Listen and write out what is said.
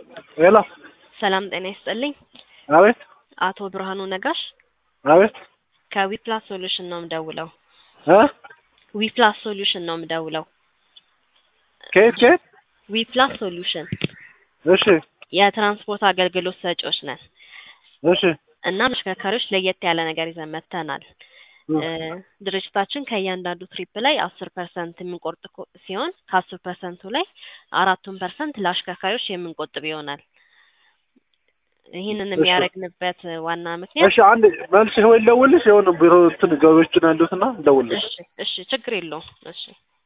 ሄሎ ሰላም ጤና ይስጥልኝ። አቤት አቶ ብርሃኑ ነጋሽ አቤት ከዊፕላስ ሶሉሽን ነው የምደውለው። እ ዊፕላስ ሶሉሽን ነው የምደውለው። ከየት ከየት? ዊፕላስ ሶሉሽን እሺ የትራንስፖርት አገልግሎት ሰጪዎች ነን እሺ እና ተሽከርካሪዎች ለየት ያለ ነገር ይዘን መጥተናል። እ ድርጅታችን ከእያንዳንዱ ትሪፕ ላይ አስር ፐርሰንት የምንቆርጥ ኮ- ሲሆን ከአስር ፐርሰንቱ ላይ አራቱን ፐርሰንት ለአሽከርካሪዎች የምንቆጥብ ይሆናል። ይህንን እሺ። የሚያደርግንበት ዋና ምክንያት እሺ አንድ መልስ ወይ ልደውልልሽ የሆነ ቢሮ እንትን ገቢዎች ነው ያሉት እና ልደውልልሽ እሺ እሺ ችግር የለውም እሺ